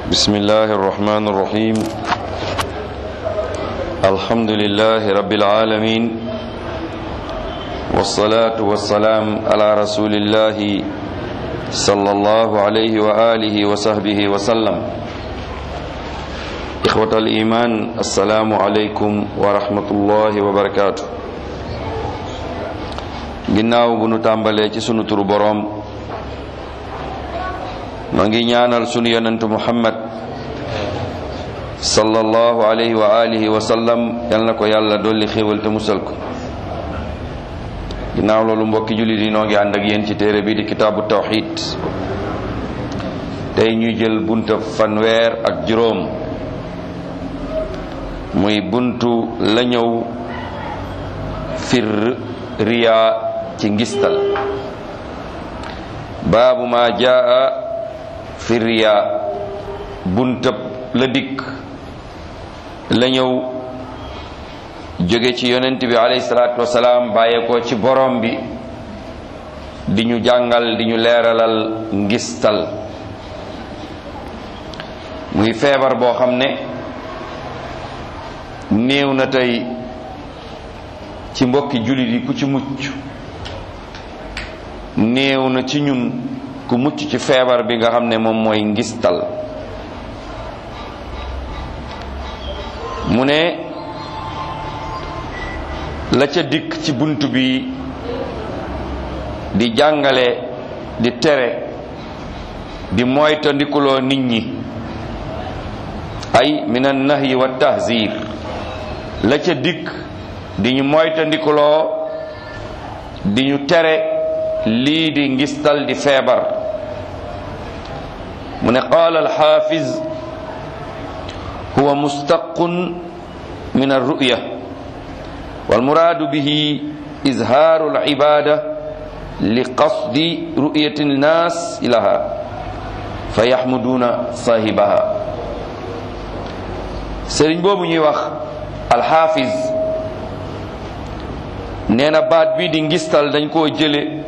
بسم الله الرحمن الرحيم الحمد لله رب العالمين والصلاة والسلام على رسول الله صلى الله عليه وآله وصحبه وسلم إخوة الإيمان السلام عليكم ورحمة الله وبركاته ginnaaw bu nu tàmbalee ci sunu turu boroom ma ngi ñaanal sunu yonentu muhammad sallallahu alayhi wa alihi wa sallam yal na ko yàlla dolli xéewal te musal ko ginnaaw loolu mbokki jullit yi noo ngi ànd ak yéen ci téere bi di kitaabu tawxid tey ñuy jël bunta fanweer ak juróom muy buntu la ñëw fir riyaa ci ngistal baabu ma jaa fi riyaa buntab la dikk la ñëw jóge ci yonent bi alayhi salaatu wasalaam bàyyeekoo ci borom bi di ñu jàngal di ñu leeralal ngistal muy feebar boo xam ne néew na tey ci mbokki jullit yi ku ci mucc néew na ci ñun ku mucc ci feebar bi nga xam ne moom mooy ngistal mu ne la ca dikk ci bunt bi di jàngale di tere di moytandikuloo nit ñi ay min an nahyi wa tahzir la ca dikk di ñu moytandikuloo di ñu tere lii di ngistal di feebar mu ne qaala alxaafiz huwa mustaqun min alruya walmuraadu bihi izhaaru alibada li qasdi ruyati nnaas laha fa yaxmuduuna saahibaha sëriñ boobu ñuy wax alxaafiz nee na baat bii di ngistal dañ koo jële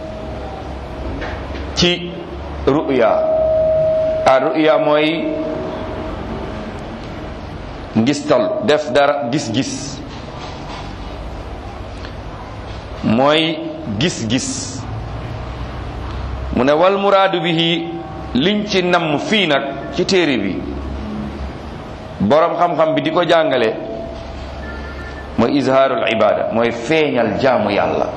ci ruya a ruya mooy ngistal def dara gis-gis mooy gis-gis mu ne wal muraadu bihi liñ ci namm fii nag ci téere bi boroom xam-xam bi di ko jàngale mooy izhaarul ibada mooy feeñal jaamu yàlla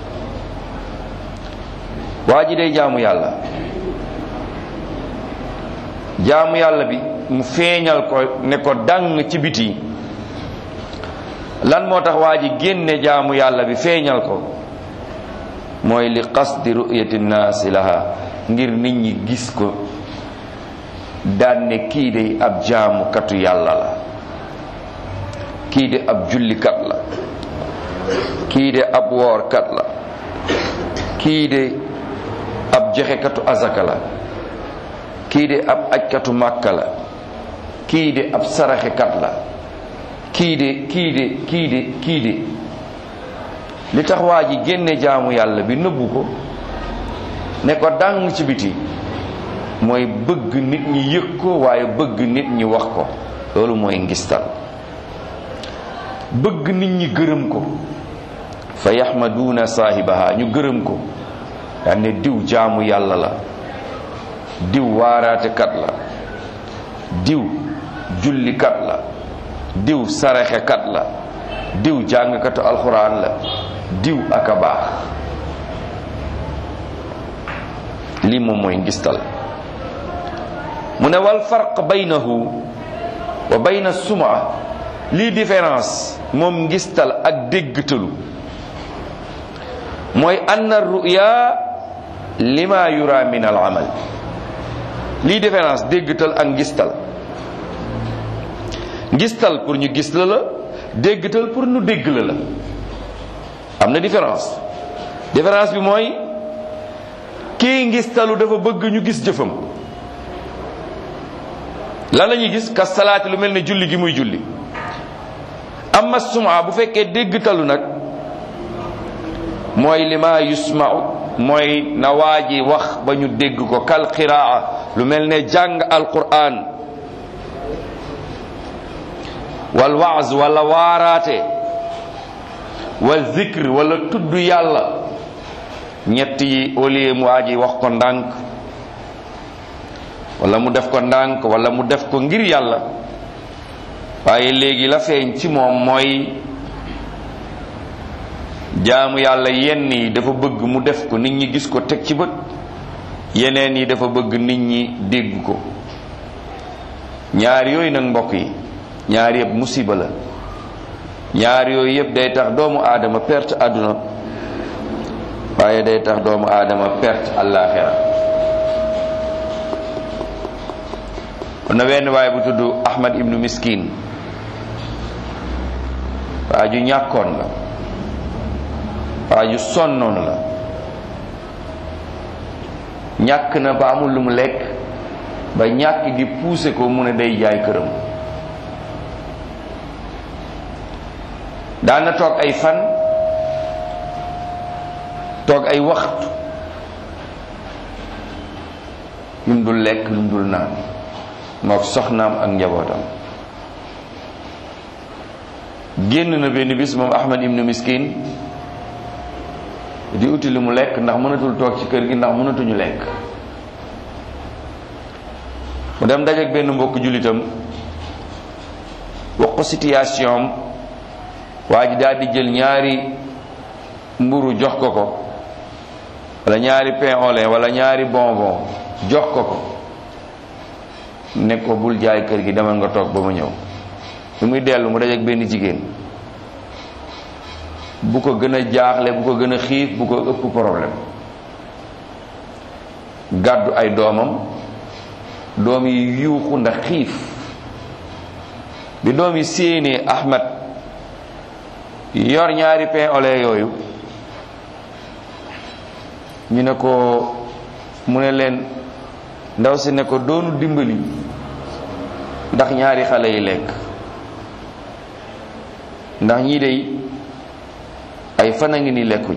waa ji day jaamu yàlla jaamu yàlla bi mu feeñal ko ne ko dàng ci biti lan moo tax waa ji génne jaamu yàlla bi feeñal ko mooy li qasdi ru'yati nnaasi laha ngir nit ñi gis ko daan ne kii de ab jaamukatu yàlla la kii de ab jullikat la kii de ab woorkat la kii de ab joxekatu azaka la kii de ab ajkatu màkka la kii de ab saraxekat la kii de kii de kii de kii de li tax waa ji génne jaamu yàlla bi nëbbu ko ne ko dàng ci biti mooy bëgg nit ñi yëg ko waaye bëgg nit ñi wax ko loolu mooy ngistal bëgg nit ñi gërëm ko fa yaxmaduuna saahibaha ñu gërëm ko daan ne diw jaamu yàlla la diw waaraatekat la diw jullikat la diw saraxekat la diw jàngkatu alxuraan la diw ak a baax lii moom mooy ngistal mu ne wal farq baynahu wa bayna suma lii différence moom ngistal ak déggtalu mooy anna ruya lima yura min al amal lii différence déggtal ak ngistal ngistal pour ñu gis la la déggtal pour ñu dégg la la am na différence différence bi mooy kii ngistalu dafa bëgg ñu gis jëfam lan la ñuy gis ka salaati lu mel ne julli gi muy julli amma suma bu fekkee déggtalu nag mooy li ma yusmau mooy na waa ji wax ba ñu dégg ko kal qiraa lu mel ne jàng alquran wal waaz wala waaraate wal zikr wala tudd yàlla ñett yi au lieu mu aji wax ko ndànk wala mu def ko ndànk wala mu def ko ngir yàlla waaye léegi la feeñ ci moom mooy jaamu yàlla yenn yi dafa bëgg mu def ko nit ñi gis ko teg ci bët yeneen yi dafa bëgg nit ñi dégg ko ñaar yooyu nag mbokk yi ñaar yëpp musiba la ñaar yooyu yëpp day tax doomu aadama perte àdduna waaye day tax doomu aadama perte àllaaxira kon na wenn waaye bu tudd Ahmad ibnu Miskin waa ju ñàkkoon la waa ju sonnoon la ñàkk na ba amul lu mu lekk ba ñàkk gi puuse ko mu ne day jaay këram daana toog ay fan toog ay waxtu yum dul lekk yum dul naan mook soxnaam ak njabootam génn na benn bis moom Ahmad ibnu Miskin di uti li mu lekk ndax mënatul toog ci kër gi ndax mënatuñu lekk mu dem dajeek benn mbokk jullitam wax ko situation am waa ji daal di jël ñaari mburu jox ko ko wala ñaari pain au lait wala ñaari bonbon jox ko ko ne ko bul jaay kër gi demal nga toog ba ma ñëw bi muy dellu mu dajeek benn jigéen bu ko gën a jaaxle bu ko gën a xiif bu ko ëpp problème gàddu ay doomam doom yi yuuxu ndax xiif bi doom yi séenee Ahmad yor ñaari pain au lait yooyu ñu ne ko mu ne leen ndaw si ne ko doonu dimbali ndax ñaari xale yi lekk ndax ñii dey ay fan a ngi ni lekkuñ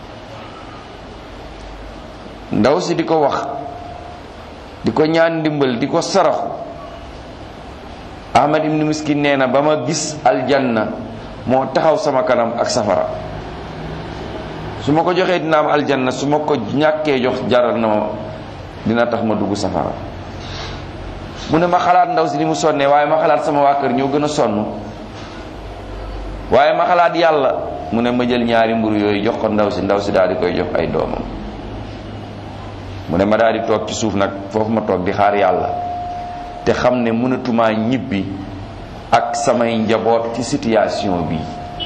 ndaw si di ko wax di ko ñaan ndimbal di ko saraxu Ahmad ibn Miskin nee na ba ma gis aljanna moo taxaw sama kanam ak safara su ma ko joxee dina am aljanna su ma ko ñàkkee jox jaral na ma dina tax ma dugg safara mu ne ma xalaat ndaw si ni mu sonnee waaye ma xalaat sama waa kër ñoo gën a sonn waaye ma xalaat yàlla mu ne ma jël ñaari mburu yooyu jox ko ndaw si ndaw si daal di koy jox ay doomam mu ne ma daal di toog ci suuf nag foofu ma toog di xaar yàlla te xam ne mënatumaa ñibbi ak samay njaboot ci situation bi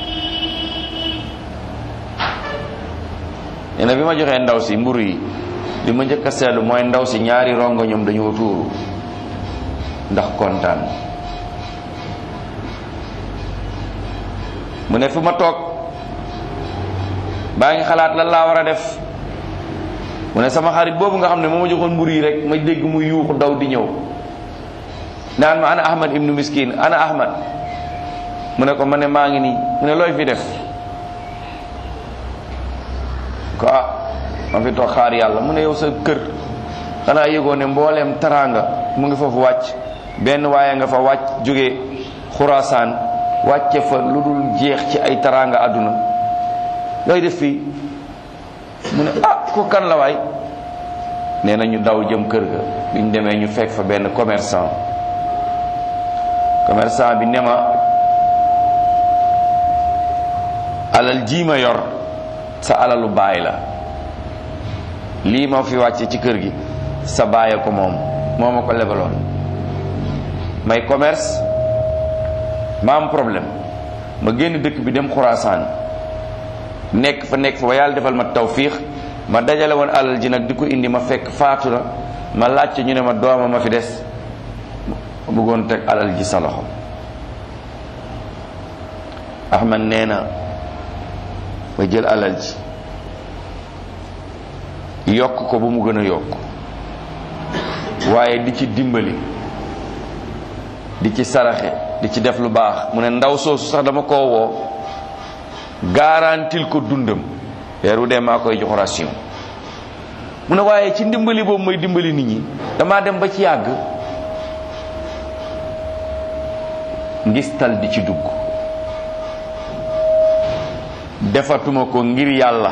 nee na bi ma joxee ndaw si mburu yi li ma njëkk a seetlu mooy ndaw si ñaari rongo ñoom dañoo tuuru ndax kontaan mu ne fu ma toog baa ngi xalaat lan laa war a def mu ne sama xarit boobu nga xam ne moo ma joxoon mburu yi rek ma dégg mu yuuxu daw di ñëw naan ma ana ahmad ibnu miskin ana ahmad mu ne ko ma ne maa ngi nii mu ne looy fi def ko ah ma fi toog xaar yàlla mu ne yow sa kër xanaa yëgoo ne mbooleem taraanga mu ngi foofu wàcc benn waaye nga fa wàcc jóge xuraasaan wàcce fa lu dul jeex ci ay taraanga àdduna looy def fii mu ne ah ko kan la waay nee na ñu daw jëm kër ga biñ demee ñu fekk fa benn commerçant commerçant bi ne ma alal jii ma yor sa alalu baay la lii ma fi wàcce ci kër gi sa baay ko moom moo ma ko lebaloon may commerce ma am problème ma génn dëkk bi dem xuraasaan nekk fa nekk fa ba yàlla defal ma tawfiix ma dajale woon alal ji nag di ko indi ma fekk faatu na ma laajte ñu ne ma dooma ma fi des ma bëggoon teg alal ji sa loxo Ahmad nee na ma jël alal ji yokk ko ba mu gën a yokk waaye di ci dimbali di ci saraxe di ci def lu baax mu ne ndaw soosu sax dama koo woo garantil ko dundam weer wu dee maa koy jox ration mu ne waaye ci ndimbali boobu mooy dimbali nit ñi damaa dem ba ci yàgg ngistal di ci dugg defatuma ko ngir yàlla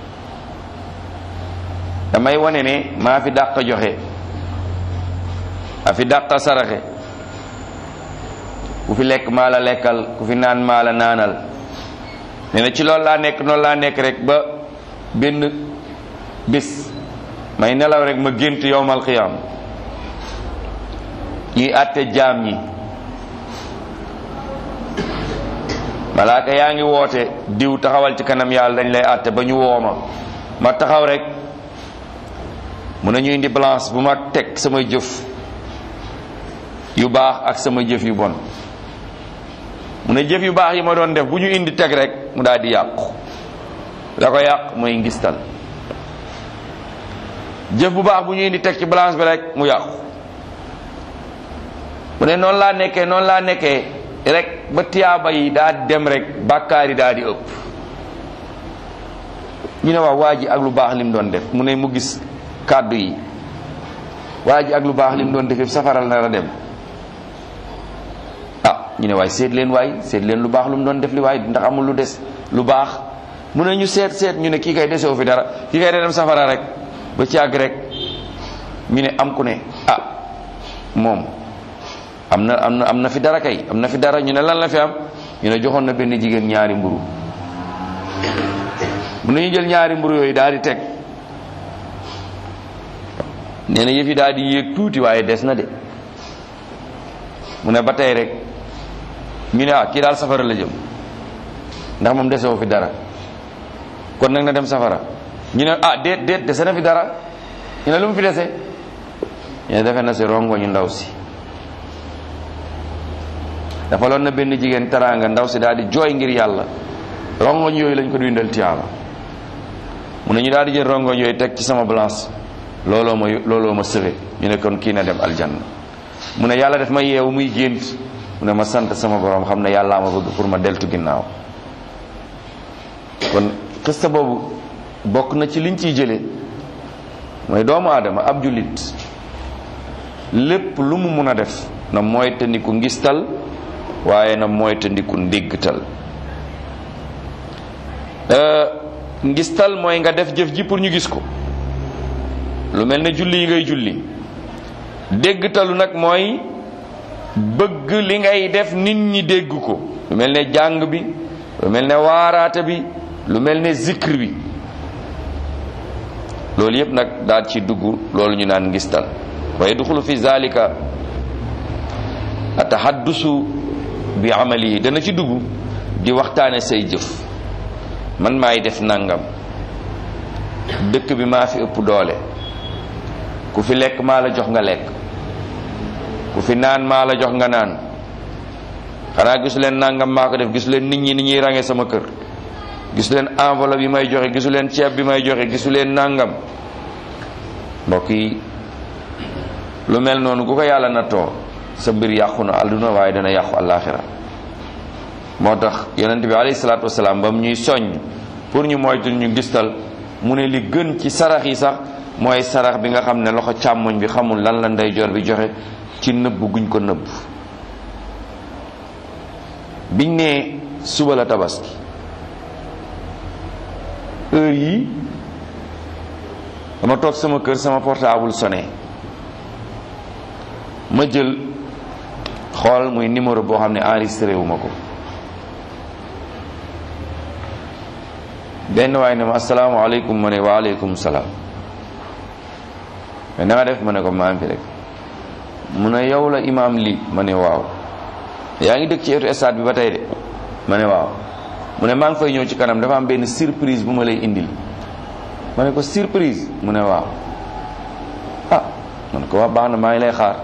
damay wane ne maa fi dàq joxe maa fi dàq saraxe ku fi lekk maa la lekkal ku fi naan maa la naanal nee na ci loolu laa nekk noonu laa nekk rek ba benn bis may nelaw rek ma gént yowmal qiyaam ñuy àtte jaam ñi malaaka yaa ngi woote diw taxawal ci kanam yàlla dañ lay àtte ba ñu wooma ma taxaw rek mun nañu indi balance bu ma teg samay jëf yu baax ak sama jëf yu bon mu ne jëf yu baax yi ma doon def bu ñu indi teg rek mu daal di yàqu la ko yàq mooy ngistal jëf bu baax bu ñu indi teg ci balance bi rek mu yàqu mu ne noonu laa nekkee noonu laa nekkee rek ba tiyaaba yi daa dem rek bàkkaar yi daa di ëpp ñu ne waaw waa ji ak lu baax lim doon def mu ne mu gis kàddu yi waa ji ak lu baax lim doon def yëpp safaral na la dem ah ñu ne waay seet leen waay seet leen lu baax lu mu doon def li waay ndax amul lu des lu baax mu ne ñu seet seet ñu ne kii kay desewu fi dara kii kay da dem safara rek ba ci àgg rek ñu ne am ku ne ah moom am na am na am na fi dara kay am na fi dara ñu ne lan la fi am ñu ne joxoon na benn jigéen ñaari mburu mu ne ñu jël ñaari mburu yooyu daal di teg nee na yëf yi daal di yéeg tuuti waaye des na de mu ne ba tey rek ñu ne ah kii daal safara la jëm ndax moom desewoo fi dara kon nag na dem safara ñu ne ah déet déet dese na fi dara ñu ne lu mu fi dese ñu ne defe na si rongo ñu ndaw si dafa loon na benn jigéen teraanga ndaw si daal di jooy ngir yàlla rongoñ yooyu lañ ko dundal tiyaaba mu ne ñu daal di jël rongoñ yooyu teg ci sama balance looloo ma looloo ma sëwe ñu ne kon kii na dem aljanna mu ne yàlla def ma yeewu muy gént mu ne ma sant sama borom xam ne yàllaa ma bëgg pour ma deltu ginnaaw kon xista boobu bokk na ci liñ ciy jële mooy doomu aadama ab jullit lépp lu mu mun a def na mooy tandiku ngistal waaye na mooy tandiku ndéggtal ngistal mooy nga def jëf ji pour ñu gis ko lu mel ne julli yi ngay julli déggtalu nag mooy bëgg li ngay def nit ñi dégg ko lu mel ne jàng bi lu mel ne waaraate bi lu mel ne zikr bi loolu yépp nag daal ci dugg loolu ñu naan ngistal wa yadxulu fi zalika atahaddusu bi amalihi dana ci dugg di waxtaane say jëf man maay def nangam dëkk bi maa fi ëpp doole ku fi lekk maa la jox nga lekk ku fi naan maa la jox nga naan xanaa gisu leen nangam maa ko def gisu leen nit ñi ni ñuy range sama kër gisu leen enveloppe bi may joxe gisu leen ceeb bi may joxe gisu leen nangam mbokk yi lu mel noonu ku ko yàlla nattoo sa mbir yàqu na àdduna waaye dana yàqu àllaaxira moo tax yonent bi alayhi salaatu wasalaam ba mu ñuy soññ pour ñu moytu ñu gistal mu ne li gën ci sarax yi sax mooy sarax bi nga xam ne loxo càmmoñ bi xamul lan la ndeyjoor bi joxe ci nëbb guñ ko nëbb biñ ne suba la tabaski heure yi dama toog sama kër sama portable sonné ma jël xool muy numéro boo xam ne enregistré wu ma ko benn waay ne ma asalaamaaleykum ma ne waaleykum salaam mais na nga def ma ne ko maa ngi fi rek mu ne yow la imaam lii ma ne waaw yaa ngi dëkk ci etu stade bi ba tey de ma ne waaw mu ne maa ngi fay ñëw ci kanam dafa am benn surprise bu ma lay indil ma ne ko surprise mu ne waaw ah man ko wax baax na maa ngi lay xaar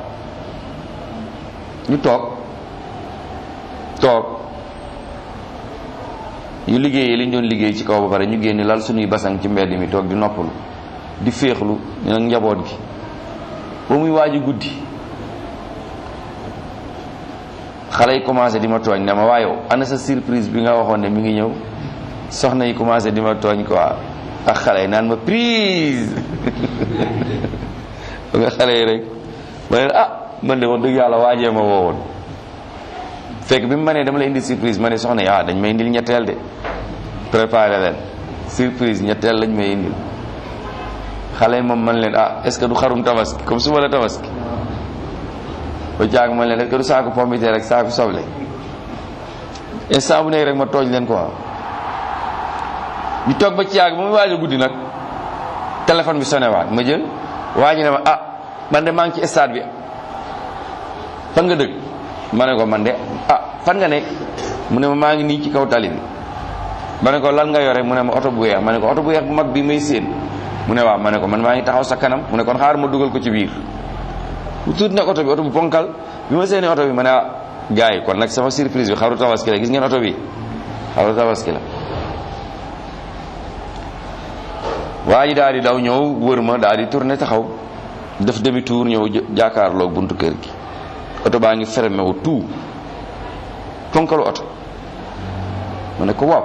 ñu toog toog ñu liggéeyee li ñu doon liggéey ci kaw ba pare ñu génn lal suñuy basang ci mbedd mi toog di noppalu di féexlu ñu nag njaboot gi ba muy waaju guddi xale yi commencé di ma tooñ ne ma waayow ana sa surprise bi nga waxoon ne mi ngi ñëw soxna yi commencé di ma tooñ quoi ak xale yi naan ma prise ba nga xale yi rek ma ne ah man de wax dëgg yàlla waajee ma woowoon fekk bi mu ma nee dama la indi surprise ma ne soxna yi ah dañ may indil ñetteel de préparé leen surprise ñetteel lañ may indil xale yi moom man leen ah est ce que du xarum tabaski comme suba la tabaski ba jaag man leen est ce que du saaku pompiteer rek saaku soble instant bu nekk rek ma tooj leen quoi ñu toog ba ci yàgg ba muy waaj a guddi nag téléphone bi sonné waat ma jël waa ji ne ma ah man de maa ngi ci stade bi fan nga dëgg ma ne ko man de ah fan nga nekk mu ne ma maa ngi nii ci kaw tali bi ma ne ko lan nga yore mu ne ma oto bu weex ma ne ko oto bu weex bu mag bi may séen mu ne waaw ma ne ko man maa ngi taxaw sa kanam mu ne kon xaar ma dugal ko ci biir bu tuuti nag oto bi oto bu ponkal bi ma seeni oto bi ma ne ah gars yi kon nag sama surprise bi xaru tabaski la gis ngeen oto bi xaru tabaski la waa ji daal di daw ñëw wër ma daal di tourné taxaw def demi tour ñëw jàkkaarloog buntu kër gi oto baa ngi fermé wu tout ponkalu oto ma ne ko waaw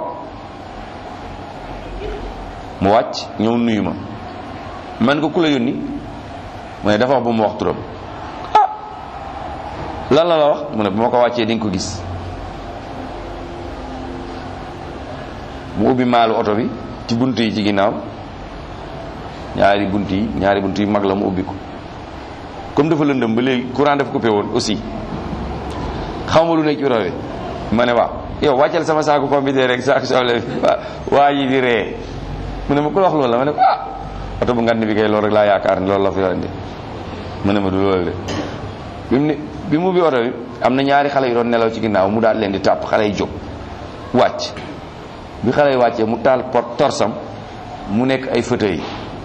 mu wàcc ñëw nuyu ma man ko ku la yónni mu ne dafa wax bu mu wax turam ah lan la la wax mu ne bu ma ko wàccee di nga ko gis mu ubbi maalu oto bi ci bunt yi ci ginnaaw ñaari bunt yi ñaari bunt yi mag la mu ubbi ko comme dafa lëndëm ba léegi courant dafa coupé woon aussi xaw ma lu nekk ci oto bi ma ne waaw yow wàccal sama saaku computer rek saaku soble bi waa ji di ree mu ne ma ku wax loolu la ma ne ko ah oto bu ngand bi kay loolu rek laa yaakaar ne loolu la fa yorandi mu ne ma du loolu de bi mu ne bi mu ubbi oto bi am na ñaari xale yu doon nelaw ci ginnaaw mu daal leen di tàpp xale yi jóg wàcc bi xale yi wàccee mu taal pot torsam mu nekk ay fauteuil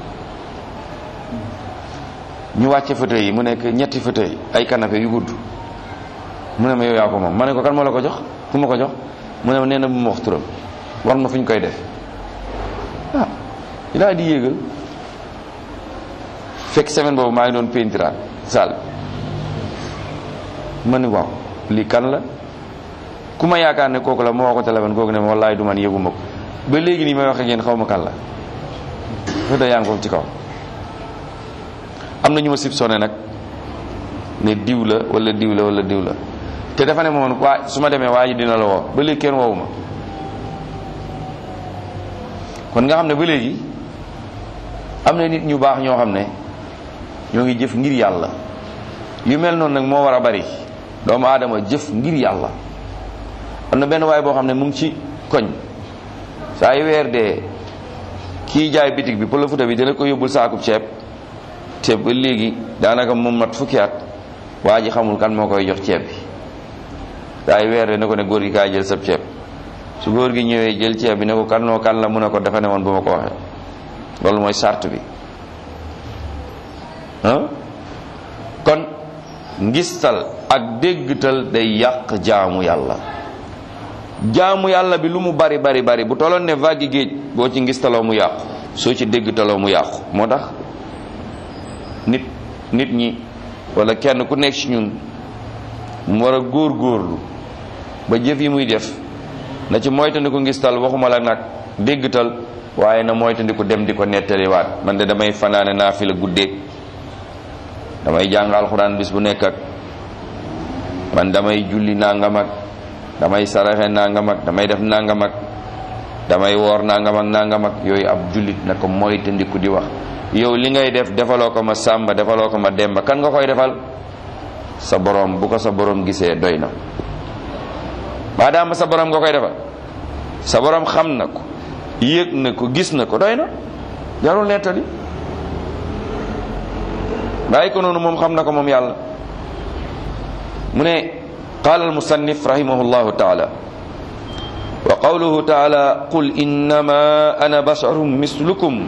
ñu wàcce fauteuil yi mu nekk ñetti fauteuil ay canapé yu gudd mu ne ma yow yaa ko moom ma ne ko kan moo la ko jox fu ma ko jox mu ne ma nee na bu ma wax turam war ma fu ñu koy def ah laa di yéegal fekk semaine boobu maa ngi doon peintiraat saal ma ne waaw lii kan la ku ma yaakaar ne kooku la ma woo ko téléphone kooku ne ma wallaay du man yëguma ko ba léegi nii may wax ak yéen xaw ma kan la fa da yaa ngi foofu ci kaw am na ñu ma sib sone nag ne diw la wala diw la wala diw la te dafa ne moom waa su ma demee waa ji dina la woo ba léegi kenn woowu ma kon nga xam ne ba léegi am na nit ñu baax ñoo xam ne ñoo ngi jëf ngir yàlla yu mel noonu nag moo war a bari doomu aadama jëf ngir yàlla am na benn waay boo xam ne mu ngi ci koñ saa yu weer dee kii jaay bitig bi pour la futa bi dina ko yóbbul saakub ceeb te ba léegi daanaka moom mat fukki at waa ji xamul kan moo koy jox ceeb bi saa yu weer dee ne ko ne góor gi kaay jël sab ceeb su góor gi ñëwee jël ceeb bi ne ko kan noo kan la mu ne ko dafa ne woon bu ma ko waxee loolu mooy sart bi ah kon ngistal ak déggtal day yàq jaamu yàlla jaamu yàlla bi lu mu bari bari bari bu tolloon ne vague géej boo ci ngistaloo mu yàqu soo ci déggtaloo mu yàqu moo tax nit nit ñi wala kenn ku nekk ci ñun mu war a góor góorlu ba jëf yi muy def na ci moytandiku ngistal waxuma la nag déggtal waaye na moytandiku dem di ko nettaliwaat man de damay fanaane naa fi la guddeeg damay jàng alxuraan bis bu nekk ak man damay julli nangam ak damay saraxe nangam ak damay def nangam ak damay woor nangam ak nangam ak yooyu ab jullit na ko moytandiku di wax yow li ngay def defaloo ko ma sàmba defaloo ko ma demba kan nga koy defal sa borom bu ko sa borom gisee doy na maadaama sa borom nga koy defal sa borom xam na ko yëg na ko gis na ko doy na jarul nettali bàyyi ko noonu moom xam na ko moom yàlla mu ne qaala almusannif rahimahu llahu taala wa qawluhu taala qul innama ana basharum mislukum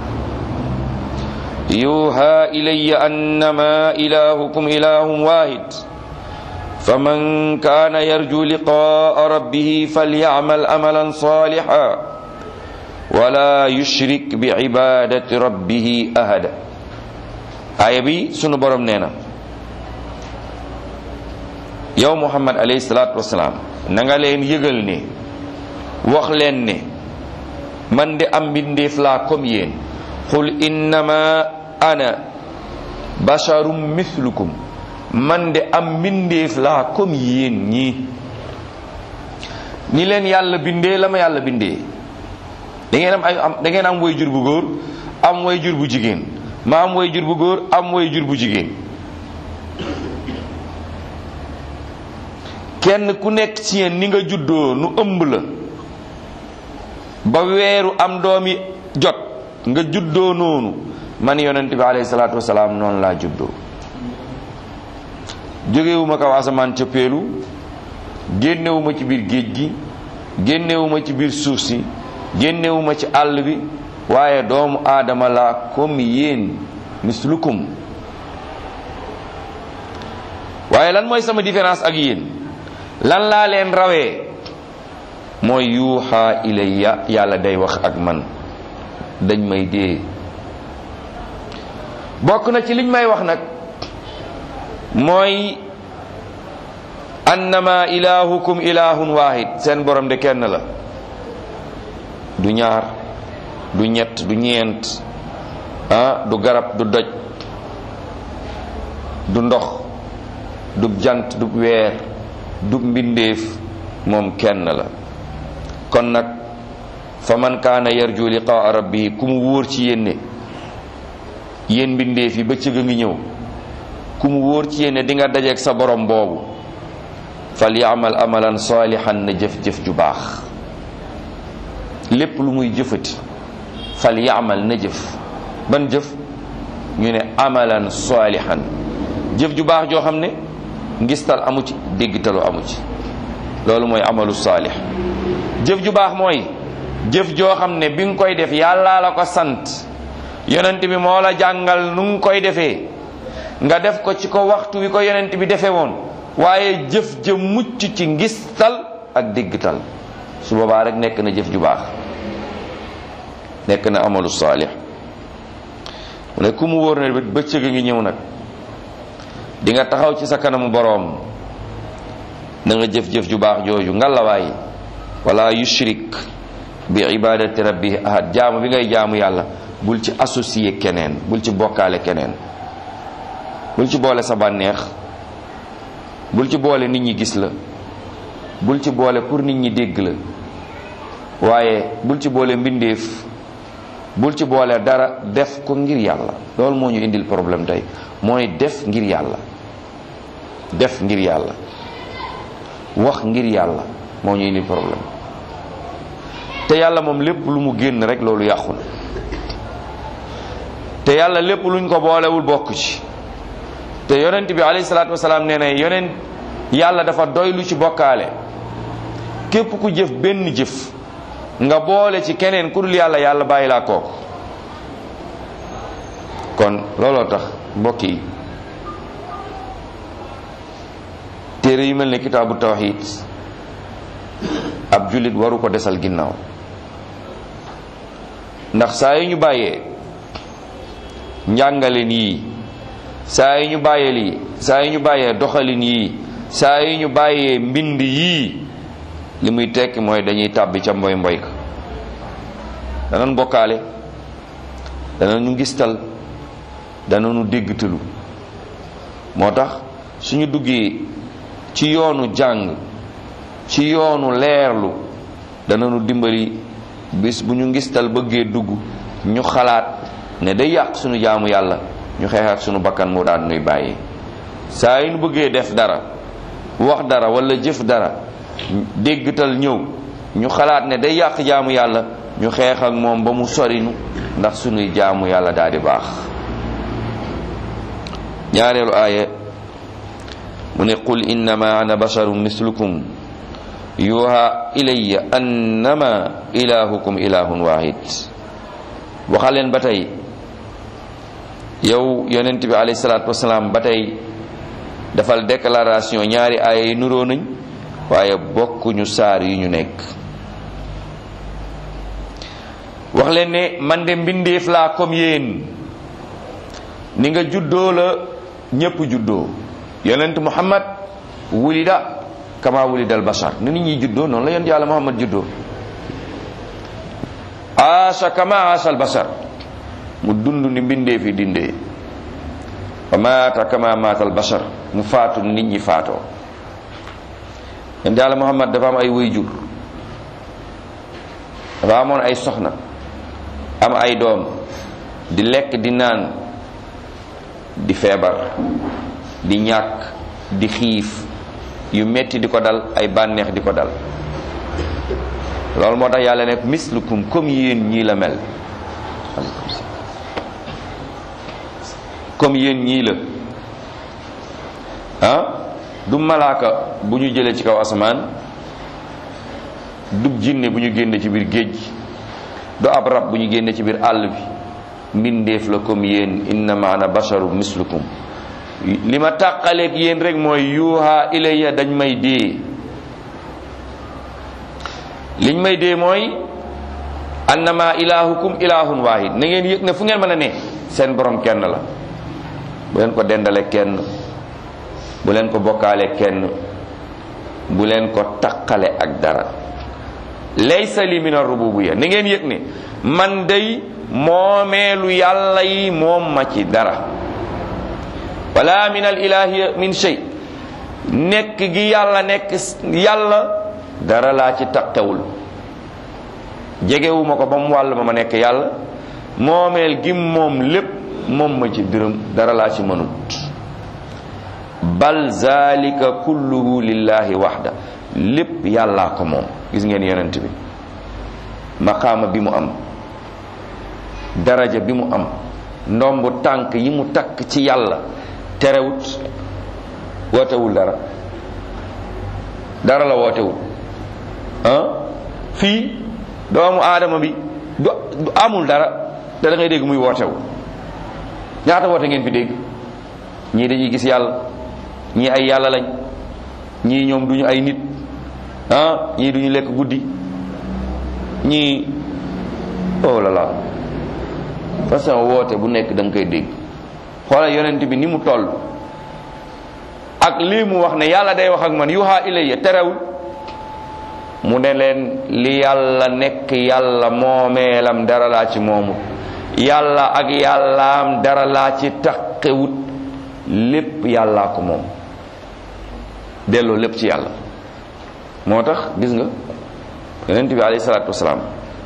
yuha ilaya annama ilahukum ilahum wahid faman kana yarju liqaa rabbihi falyacmal amalan saliha wala yushrik biibadati rabbihi ahada aaya bi sunu borom nee na yow muhammad alayhi salaatu wasalaam na nga leen yëgal ne wax leen ne man de am mbindeef laa comme yéen qul innama ana basharum mithlukum man de am mbindeef laa comme yéen ñii ni leen yàlla bindee la ma yàlla bindee da ngeen am ay am da ngeen am way jur bu góor am way jur bu jigéen ma am way jur bu góor am way jur bu jigéen kenn ku nekk ci yéen ni nga juddoo nu ëmb la ba weeru am doomi jot nga juddoo noonu man yonent bi alayhi salaatu wasalaam noonu laa juddoo jógewuma kaw asamaan ca peelu génnewuma ci biir géej gi génnewuma ci biir suuf si génnewuma ci àll bi waaye doomu aadama la comme yéen mislukum waaye lan mooy sama différence ak yéen lan laa leen rawee mooy yuuxa ilayya yàlla day wax ak man dañ may dee bokk na ci liñ may wax nag mooy annama ilahukum ilahun wahid seen borom de kenn la du ñaar du ñett du ñeent ah du garab du doj du ndox du jant du weer du mbindeef moom kenn la kon nag fa man kaana yarju liqaa rabbihi ku mu wóor ci yéen ne yéen mbindeef yi bëccëg a ngi ñëw ku mu wóor ci yéen ne di nga dajeeg sa borom boobu fal yaamal amalan saalihan na jëf-jëf ju baax lépp lu muy jëfati fal yaamal na jëf ban jëf ñu ne amalan saalihan jëf ju baax joo xam ne ngistal amu ci déggtalu amu ci loolu mooy amalu saalih jëf ju baax mooy jëf joo xam ne bi nga koy def yàlla la ko sant yonent bi moo la jàngal nu nga koy defee nga def ko ci ko waxtu wi ko yonent bi defee woon waaye jëf ja mucc ci ngistal ak déggtal su boobaa rek nekk na jëf ju baax nekk na amalu saalih mu ne ku mu wóor ne bëccëg a ngi ñëw nag di nga taxaw ci sa kanamu boroom na nga jëf-jëf ju baax jooju ngalawaay wala yushrik bi ibadati rabbi ahad jaamu bi ngay jaamu yàlla bul ci associé keneen bul ci bokkaale keneen bul ci boole sa bànneex bul ci boole nit ñi gis la bul ci boole pour nit ñi dégg la waaye bul ci boole mbindeef bul ci boole dara def ko ngir yàlla loolu moo ñu indil problème tey mooy def ngir yàlla def ngir yàlla wax ngir yàlla moo ñu indil problème te yàlla moom lépp lu mu génn rek loolu yàqu na te yàlla lépp luñ ko boolewul bokk ci te yonent bi alayhi salaatu wasalaam nee na yonent yàlla dafa doy lu ci bokkaale képp ku jëf benn jëf nga boole ci keneen ku dul yàlla yàlla bàyyi laa kooku kon looloo tax mbokk yi téere yu mel ne kitaabu tawxid ab jullit waru ko desal ginnaaw ndax saa yu ñu bàyyee njàngaleen yii saa yu ñu bàyyee lii saa yu ñu bàyyee doxalin yii saa yu ñu bàyyee mbind yii li muy tekki mooy dañuy tàbbi ca mboy mboy ka danañ bokkaale danañu ngistal danañu déggtalu moo tax suñu duggee ci yoonu jàng ci yoonu leerlu danañu dimbali bis bu ñu ngistal bëggee dugg ñu xalaat ne day yàq suñu jaamu yàlla ñu xeex ak suñu bakkan mu daan nuy bàyyi saa yu ñu bëggee def dara wax dara wala jëf dara déggtal ñëw ñu xalaat ne day yàq jaamu yàlla ñu xeex ak moom ba mu sorinu ndax sunuy jaamu yàlla daal di baax ñaareelu aaya mu ne qul innama ana basharun mislukum yuha ilayya annama ilahukum ilahun wahid waxaleen ba tey yow yonent bi alayhi salaatu wasalaam ba tey defal déclaration ñaari aaya yi nuroo nañ waaye bokkuñu saar yi ñu nekk wax leen ne man de mbindeef laa comme yéen ni nga juddoo la ñépp juddoo yonent muhammad wulida kama wulida al bashar ni nit ñi juddoo noonu la yonent yàlla muhammad juddoo aasha kama aasha al basar mu dund ni mbindee fi dindee wa maata kama maata al basar mu faatu nit ñi faatoo yonent yàlla muhammad dafa am ay wayjur dafa amoon ay soxna am ay doom di lekk di naan di feebar di ñàkk di xiif yu metti di ko dal ay bànneex di ko dal loolu moo tax yàlla nekk mislukum comme yéen ñii la mel comme yéen ñii la ah du malaaka bu ñu jëlee ci kaw asamaan du jinne bu ñu génne ci biir géej gi du ab rab bu ñu génne ci biir àll bi mbindeef la comme yéen innama ana basharu mislukum li ma tàqaleeg yéen rek mooy yuuha ilayya dañ may dee liñ may dee mooy annama ilahukum ilahun wahid na ngeen yëg ne fu ngeen mën a ne seen borom kenn la bu leen ko dendale kenn bu leen ko bokkaale kenn bu leen ko taqale ak dara laysa li min ar-rububiyya na ngeen yëg ne man day moomeelu yàlla yi moom ma ci dara wala min al ilahi min shay nekk gi yàlla nekk yàlla dara laa ci taqewul jegewuma ko ba mu wàll ma ma nekk yàlla moomeel gi moom lépp moom ma ci dërëm dara laa ci mënut bal zalika kulluhu lillahi waxda lépp yàllaa ko moom gis ngeen yonent bi maqaama bi mu am daraja bi mu am ndombu tànk yi mu takk ci yàlla terewut wootewul dara dara la wootewul ah fii doomu aadama bi du amul dara te da ngay dégg muy wootewu ñaata woote ngeen fi dégg ñii dañuy gis yàlla ñii ay yàlla lañ ñii ñoom duñu ay nit ah ñii duñu lekk guddi ñii oh la la façon woote bu nekk da nga koy dégg xoolal yonent bi ni mu toll ak lii mu wax ne yàlla day wax ak man yuha ilayya terewul mu ne leen li yàlla nekk yàlla moomeelam dara laa ci moomut yàlla ak yàllaam dara laa ci taqewut lépp yàllaa ko moom delloo lépp ci yàlla moo tax gis nga yonent bi alayhi salaatu wasalaam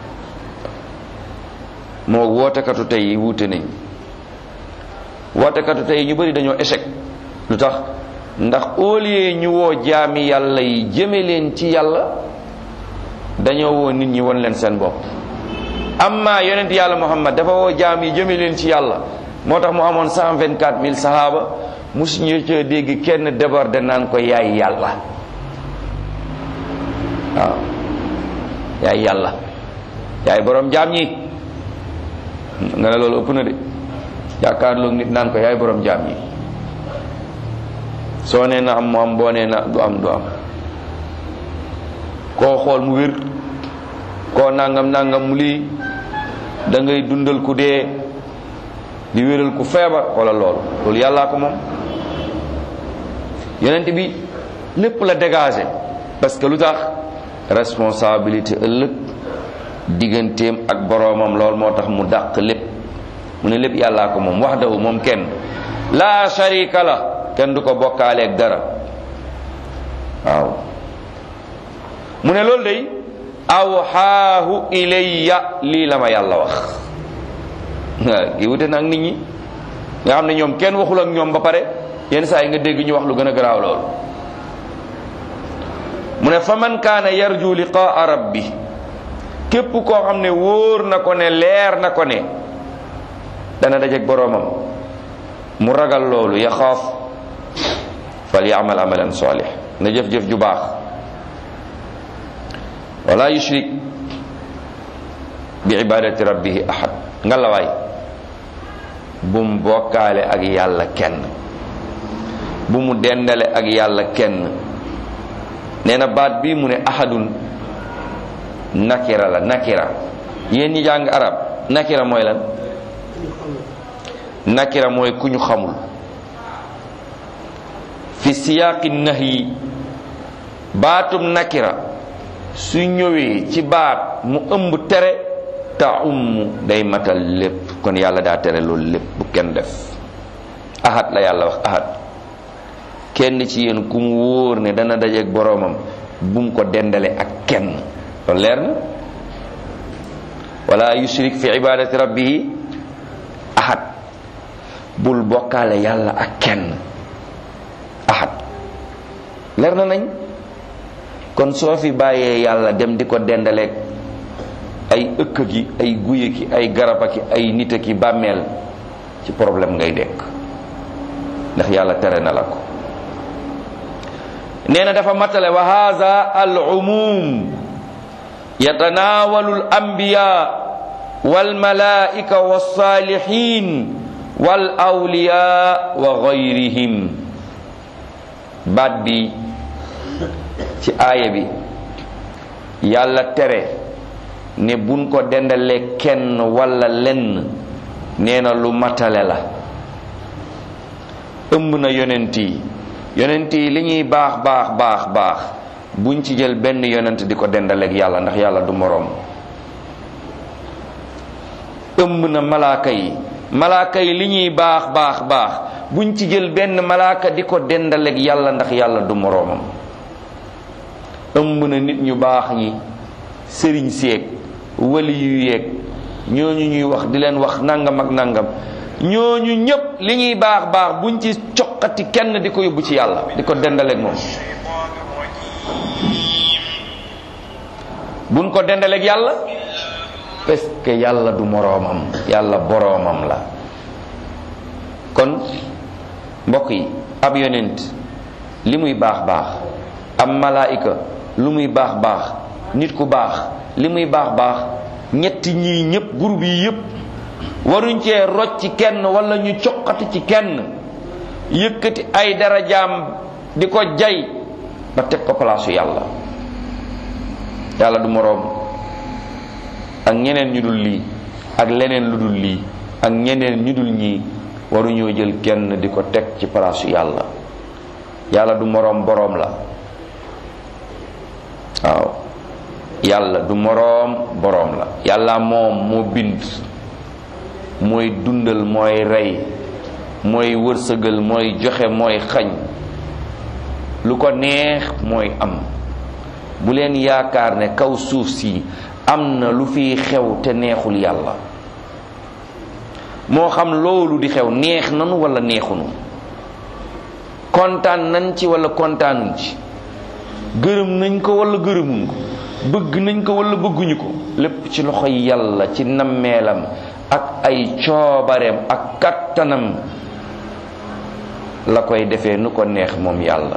moo wootekatu tey yi wuute nañ wootekatu tey ñu bari dañoo échec lu tax ndax au lieu ñu woo jaami yàlla yi jëme leen ci yàlla dañoo woo nit ñi won leen seen bopp amma yonent yàlla muhammad dafa woo jaam yi jëme leen ci yàlla moo tax mu amoon cent vingt quatre mille sahaaba musuñu ca dégg kenn déborde naan ko yaay yàlla waaw yaay yàlla yaay borom jaam ñi nga ne loolu ëpp na de jàkkaarloog nit naan ko yaay borom jaam ñi soo nee na am mu am boo nee na du am du am koo xool mu wér koo nangam nangam mu lii da ngay dundal ku dee di wéral ku feebar xoolal loolu loolu yàllaa ko moom yonent bi lépp la dégagé parce que lu tax responsabilité ëllëg digganteem ak boroomam loolu moo tax mu dàq lépp mu ne lépp yàllaa ko moom wax daw moom kenn laa sharika la kenn du ko bokkaaleeg dara waaw mu ne loolu day awxaahu ilayya lii la ma yàlla wax waaw gi wute nag nit ñi nga xam ne ñoom kenn waxul ak ñoom ba pare yenn saa yi nga dégg ñu wax lu gën a garaaw loolu mu ne fa man kaana yarju liqaa rabbi képp koo xam ne wóor na ko ne leer na ko ne dana dajeek boroomam mu ragal loolu yaxaaf fal yaamal amalan salih na jëf-jëf ju baax wala yushrik bi ibadati rabbihi ahad ngalawaay bum bokkaale ak yàlla kenn bu mu dendale ak yàlla kenn nee na baat bi mu ne ahadun nakira la nakira yéen ñi jàng arab nakira mooy lan nakira mooy ku ñu xamul fi siyaaqi nahyi baatum nakira su ñëwee ci baat mu ëmb tere taummu day matal lépp kon yàlla daa tere loolu lépp bu kenn def ahad la yàlla wax ahad kenn ci yéen ku mu wóor ne dana dajeeg boroomam bu mu ko dendale ak kenn loolu leer na wala yushrik fi ibadati rabbihi ahad bul bokkaale yàlla ak kenn ahad leer na nañ kon soo fi bàyyee yàlla dem di ko dendaleeg ay ëkk gi ay guye ki ay garaba ki ay nit ki bàmmeel ci problème ngay dekk ndax yàlla tere na la ko nee na dafa matale wa haza al umum yatanawalu al anbiya wal malaika was salihin wal awliya wa gayrihim baat bi ci aaya bi yàlla tere ne buñ ko dendalee kenn walla lenn nee na lu matale la ëmb na yonent yi yonent yi li ñuy baax baax baax baax buñ ci jël benn yonent di ko dendaleeg yàlla ndax yàlla du moroom ëmb na malaaka yi malaaka yi li ñuy baax baax baax buñ ci jël benn malaaka di ko dendaleeg yàlla ndax yàlla du moroomam ëmb na nit ñu baax ñi sëriñ seeg wali yu yeeg ñooñu ñuy wax di leen wax nangam ak nangam ñooñu ñépp li ñuy baax baax buñ ci coqati kenn di ko yóbbu ci yàlla di ko dendaleeg moom buñ ko dendaleeg yàlla parce que yàlla du moroomam yàlla boroomam la kon mbokk yi ab yonent li muy baax baax am malaayika lu muy baax baax nit ku baax li muy baax baax ñetti ñii ñëpp groupe yi yëpp waruñ cee rocc ci kenn wala ñu coqati ci kenn yëkkati ay darajaam di ko jay ba teg ko palaasu yàlla yàlla du moroom ak ñeneen ñu dul lii ak leneen lu dul lii ak ñeneen ñu dul ñii waruñoo jël kenn di ko teg ci palaasu yàlla yàlla du moroom boroom la waaw yàlla du moroom boroom la yàlla moom moo bind mooy dundal mooy rey mooy wërsëgal mooy joxe mooy xañ lu ko neex mooy am bu leen yaakaar ne kaw suuf si am na lu fiy xew te neexul yàlla moo xam loolu di xew neex nanu wala neexunu kontaan nañ ci wala kontaanuñ ci gërëm nañ ko wala gërëmuñ ko bëgg nañ ko wala bëgguñu ko lépp ci loxo yàlla ci nammeelam ak ay coobareem ak kattanam la koy defee nu ko neex moom yàlla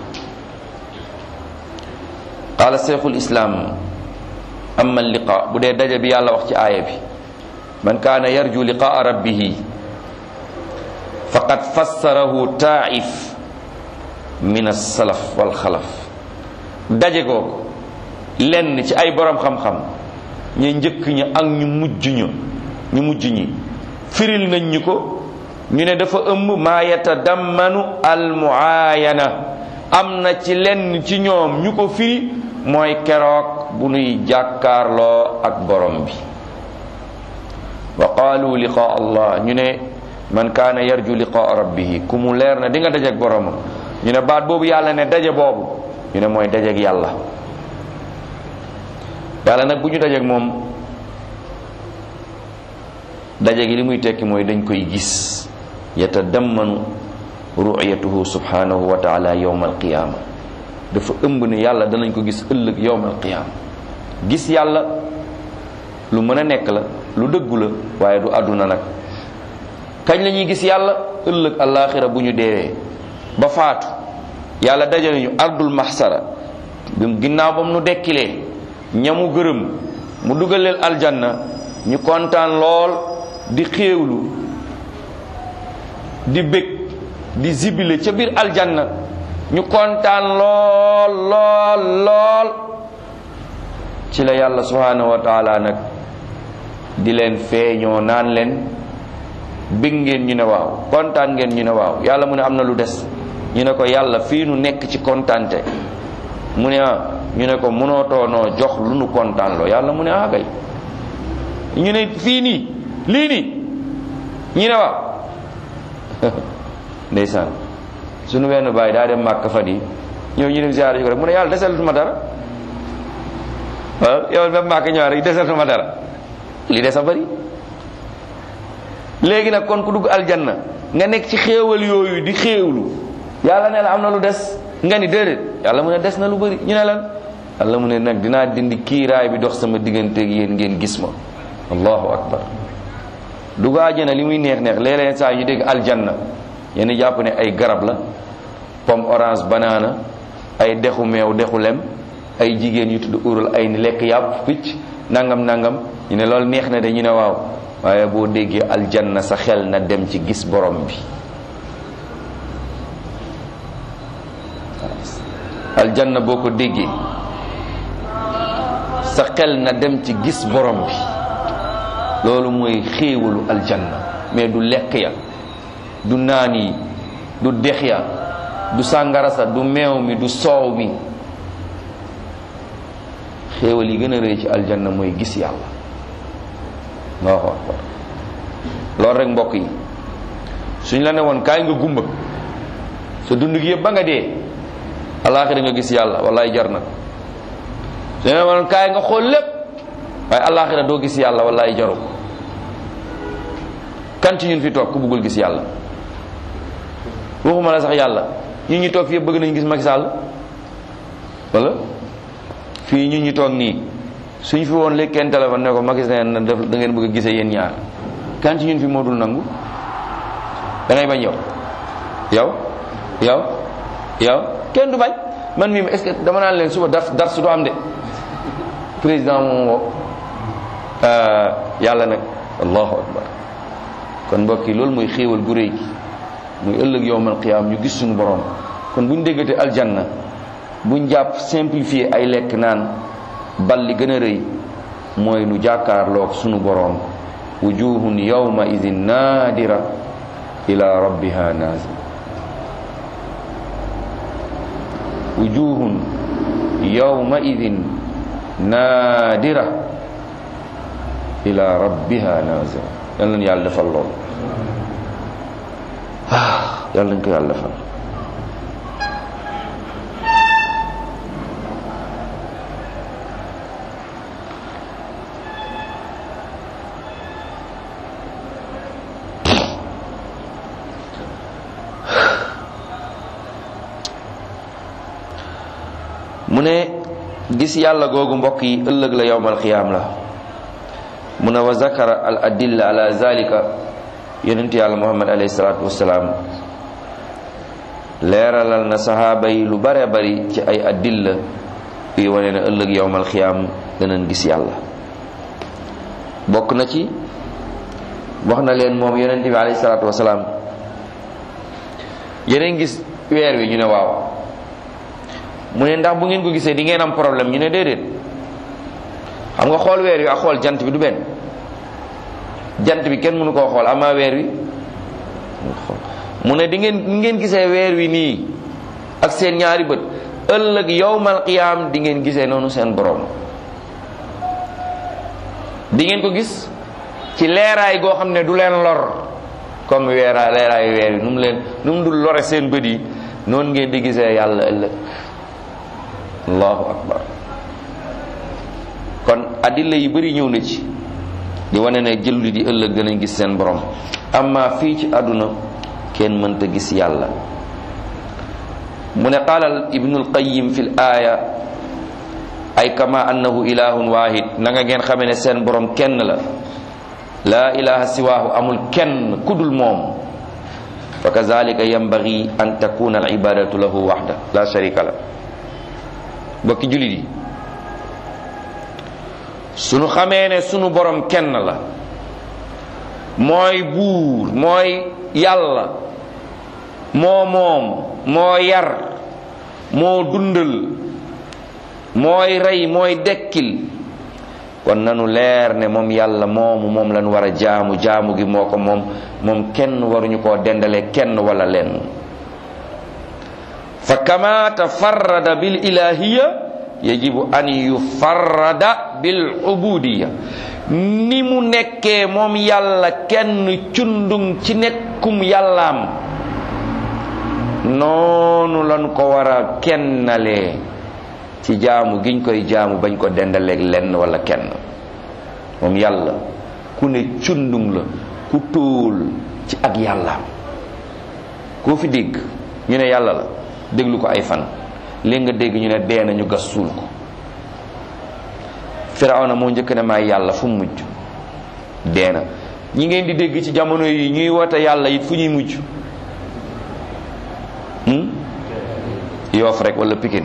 qaala cheikhul islaam amma liqa bu dee daje bi yàlla wax ci aaya bi man kaana yarju liqaa rabbihi faqad fassarahu taif min alsalaf walxalaf daje googu lenn ci ay borom xam-xam ñu njëkk ñi ak ñu mujj ñu ñu mujj ñi firil nañ ñu ko ñu ne dafa ëmb maa yatadammanu almuayana am na ci lenn ci ñoom ñu ko firi mooy keroog bu nuy jàkkaarloo ak borom bi wa qaalu liqaa allah ñu ne man kaana yarju liqaa rabbihi ku mu leer na di nga dajeek boromam ñu ne baat boobu yàlla ne daje boobu ñu ne mooy dajeek yàlla yàlla nag bu ñu dajeek moom daje gi li muy tekki mooy dañ koy gis yatadammanu ru'yatuhu subhanahu wa taala yawma alqiyama dafa ëmb ne yàlla danañ ko gis ëllëg yawma alqiyama gis yàlla lu mën a nekk la lu dëggu la waaye du àdduna nag kañ la ñuy gis yàlla ëllëg alaxira bu ñu deewee ba faatu yàlla dajale ñu ardul mahsara bi ginnaaw ba mu nu dekkilee ñamu gërëm mu dugal leen aljanna ñu kontaan lool di xéewlu di bég di zibile ca biir aljanna ñu kontaan lool lool lool ci la yàlla subhanahu wa taala nag di leen feeñoo naan leen bég ngeen ñu ne waaw kontaan ngeen ñu ne waaw yàlla mu ne am na lu des ñu ne ko yàlla fii nu nekk ci kontaante mu ne ah ñu ne ko mënootoo noo jox lu nu kontaan loo yàlla mu ne ah kay ñu ne fii nii lii nii ñu ne waaw ndeysaan suñu wenn bàyyi daa dem màkk fan yi ñëw ñu dem ziyaara ji ko rek mu ne yàlla desalatuma dara waaw yow ba màkk ñëwaat rek desalatuma dara li des a bari léegi nag kon ku dugg aljanna nga nekk ci xéewal yooyu di xéewlu yàlla ne la am na lu des nga ni déedéet yàlla mu ne des na lu bari ñu ne lan yàlla mu ne nag dinaa dindi kiiraay bi dox sama digganteeg yéen ngeen gis ma allahu akbar dugg àjjana li muy neex neex léeg-léeg saa ñu dégg aljanna yéen jàpp ne ay garab la pomme orange banana ay dexu meew dexu lem ay jigéen yu tudd urul ay ni lekk yàpp picc nangam nangam ñu ne loolu neex na de ñu ne waaw waaye boo déggee aljanna sa xel na dem ci gis borom bi aljanna boo ko déggee sa xel na dem ci gis borom bi loolu mooy xéewalu aljanna mais du lekk ya du naan yi du dex ya du sàngara sa du meew mi du soow mi xéewal yi gën a rëy ci aljanna mooy gis yàlla allahu akbar loolu rek mbokk yi suñ la ne woon kaay nga gumba sa dund gi yëpp ba nga dee alaaxira nga gis yàlla wallaay jar na suñ la woon kaay nga xool lépp waaye alaaxira doo gis yàlla wallaay jaru kan ci ñun fi toog ku bëggul gis yàlla waxuma la sax yàlla ñun ñi toog fi yëpp bëgg nañu gis Macky Sall wala fii ñun ñi toog nii suñ fi woon léegi kenn téléphone ne ko Macky Sall na def da ngeen bëgg a gisee yéen ñaar kan ci ñun fi moo dul nangu da ngay bañ yow yow yow yow kenn du bañ man mii est-ce que dama naan leen suba dar dar su du am de président moom woo yàlla nag allahu akbar kon mbokk yi loolu mooy xéewal gu réy gi muy ëllëg yowmal qiyaam ñu gis suñu borom kon buñ déggatee aljanna buñ jàpp simplifier ay lekk naan bal li gën a rëy mooy nu jàkkaarloog sunu borom wujuhun yawma idin naadira ila rabbiha naazira wujuhun yawma idin naadira ila rabbiha naazira yal nañu yàlla defal lool ah yal nañu ko yàlla defal mu ne gis yàlla googu mbokk yi ëllëg la yowmal qiyaam la mu ne wa zakara al adilla ala zalika yonent yàlla muhammad alayhi salaatu wasalaam leeralal na sahaaba yi lu bare bari ci ay adilla yi wane ne ëllëg yowmal qiyaam danañ gis yàlla bokk na ci wax na leen moom yonent bi alayhi salaatu wasalaam yeneen gis weer wi ñu ne waaw mu ne ndax bu ngeen ko gisee di ngeen am problème ñu ne déedéet xam nga xool weer wi ak xool jant bi du benn jant bi kenn mënu koo xool amaa weer wi mu ne di ngeen di ngeen gisee weer wi nii ak seen ñaari bët ëllëg yowmal qiyaam di ngeen gisee noonu seen borom di ngeen ko gis ci leeraay goo xam ne du leen lor comme weeraay leeraay weer wi nu mu leen nu mu dul lore seen bët yi noonu ngeen di gisee yàlla ëllëg allahu akbar kon adilla yi bari ñëw na ci di wane ne jëlli di ëllëg danañ gis seen borom amma fii ci àdduna kenn mënta gis yàlla mu ne qaala ibnul qayim fi l aaya ay kama annahu ilahun wahid na nga ngeen xamee ne seen borom kenn la laa ilaha siwaahu amul kenn kudul moom fa kazalika yambagi an takuna al ibadatu lahu waxda la sharika la bokki jullit yi sunu xamee ne sunu borom kenn la mooy buur mooy yàlla moo moom moo yar moo dundal mooy rey mooy dekkil kon nanu leer ne moom yàlla moomu moom lañu war a jaamu jaamu gi moo ko moom moom kenn waruñu koo dendale kenn wala lenn fa kama tafarrada bil ilahiya yajibu an yufarrada bil ubudiya ni mu nekkee moom yàlla kenn cundung ci nekkum yàllaam noonu lan ko war a kennalee ci jaamu giñ koy jaamu bañ ko dendaleeg lenn wala kenn moom yàlla ku ne cundung la ku tóol ci ak yàllaam koo fi dégg ñu ne yàlla la déglu ko ay fan léegi nga dégg ñu ne dee nañu gas suul ko firawna moo njëkk ne maay yàlla fu mu mujj dee na ñi ngeen di dégg ci jamono yi ñuy woote yàlla it fu ñuy mujj yoof rek wala pikin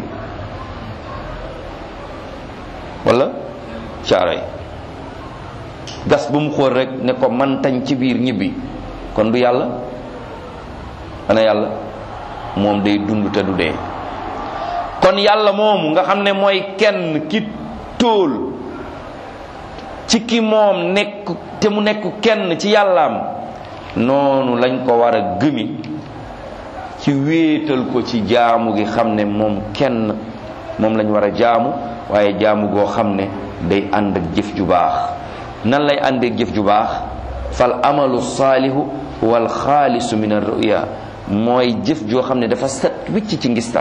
wala caaroy gas bu mu xool rek ne ko man tañ ci biir ñibbi kon du yàlla ana yàlla moom day dund te du dee kon yàlla moomu nga xam ne mooy kenn ki tóol ci ki moom nekk te mu nekk kenn ci yàllaam noonu lañ ko war a gëmi ci wéetal ko ci jaamu gi xam ne moom kenn moom lañ war a jaamu waaye jaamu goo xam ne day ànd ak jëf ju baax nan lay àndeek jëf ju baax fal amalu saalihu wal xaalisu min ar-ruya mooy jëf joo xam ne dafa set wicc ci ngistal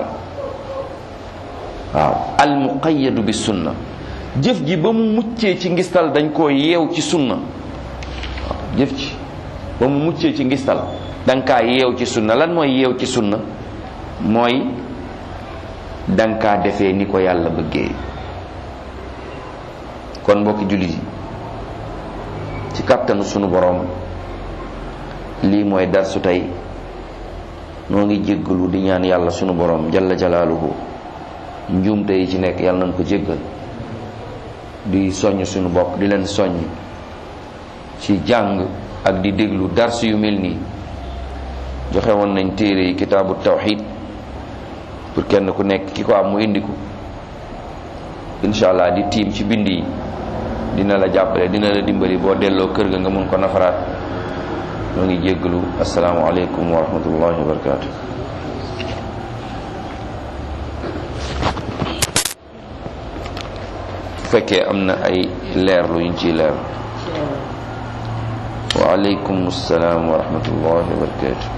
waaw al muqayyadu bi sunna jëf ji ba mu muccee ci ngistal dañ koo yeew ci sunna waaw jëf ji ba mu muccee ci ngistal danga kaa yeew ci sunna lan mooy yeew ci sunna mooy danga kaa defee ni ko yàlla bëggee kon mbokki jullit yi ci kàttanu sunu boroom lii mooy darsu tey noo ngi jéggalu di ñaan yàlla sunu boroom jalla jalaaluhu njuumte yi ci nekk yàlla nañ ko jéggal di soññ sunu bopp di leen soññ ci jàng ak di déglu dars yu mel nii joxe woon nañ téere yi kitaabu tawxid pour kenn ku nekk ki ko am mu indi ko incha allah di tiim ci bind yi dina la jàppale dina la dimbali boo delloo kër ga nga mun ko nafaraat ñoo ngi jéggalu asalaamualeykum wa rahmatullahi wa barakaatu. bu fekkee am na ay leerlu yuñ ciy leer waaleykum salaam wa rahmatullahi wa barakatu